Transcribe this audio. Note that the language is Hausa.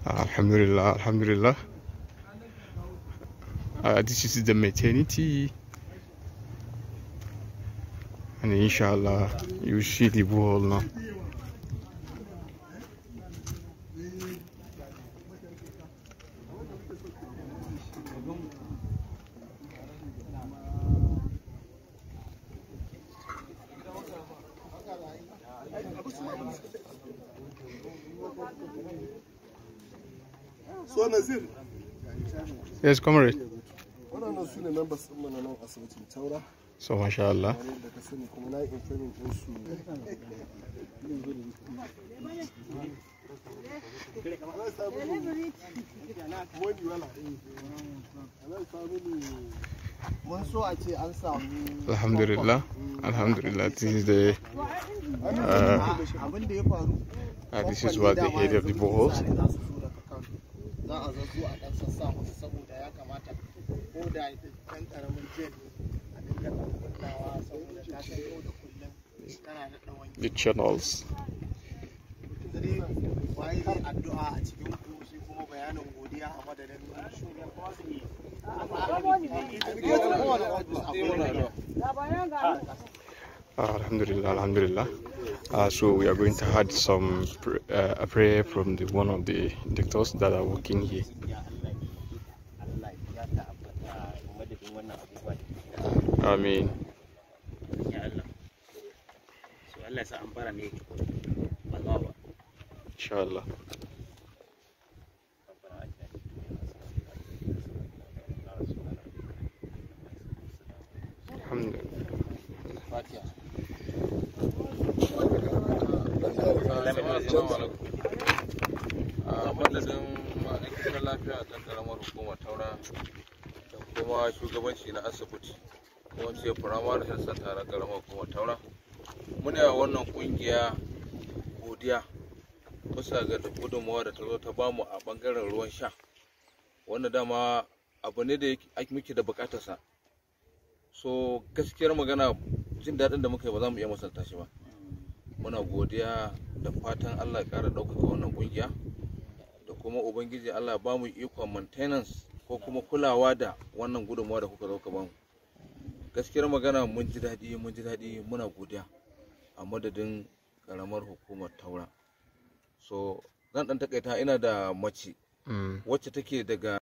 Alhamdulillah, Alhamdulillah. Uh, this is the maternity, and inshallah, you see the wall now. So Nazir, Yes, comrade. waɗannan su ne members ɗin mana nan asibitin Taura, So, mashallah. kamar yadda ka sani kuma na yi informing ɗin su. Allah ya sa mini money wala. Allah ya sa mini mun so a ce an samu Alhamdulillah. Alhamdulillah. This is the uh, abin da ya faru uh, this is what the head of the boreholes. za su so daga kan za a zazzo a ɗan sassa musu saboda ya kamata ko da ɗan ƙaramin jet ne a dinga ɗan kunnawa saboda ta san yau da kullum tana da ɗan wanki The channels. dare waye zai addu'a a cikin ku sai kuma bayanin godiya a madadin Uh, Alhamdulillah, Alhamdulillah. Uh, so we are going to have some pr- uh, a prayer from the one of the doctors that are working here. Allah ya tabbata madadin wannan abubuwa da I mean, ya Allah so Allah ya sa an fara ne ba za ba inshallah. Alhamdulillah. a madadin ma'aikatar lafiya ta karamar hukumar taura da kuma shugabanci na asibiti ko ce firamare health center na karamar hukumar taura muna yi wa wannan kungiya godiya bisa ga gudunmawa da ta zo ta bamu a bangaren ruwan sha wanda dama abu ne da yake- muke da bukatarsa so gaskiyar magana jin daɗin da muka yi ba za mu iya misalta shi ba muna godiya da fatan allah ya ƙara ɗaukaka wannan ƙungiya da kuma ubangiji allah ba mu ikon maintenance ko kuma kulawa da wannan gudunmawa da kuka zo ka bamu gaskiyar magana mun ji daɗi mun ji daɗi muna godiya a madadin ƙaramar hukumar taura so zan ɗan takaita ina da mace Mm. wacce take daga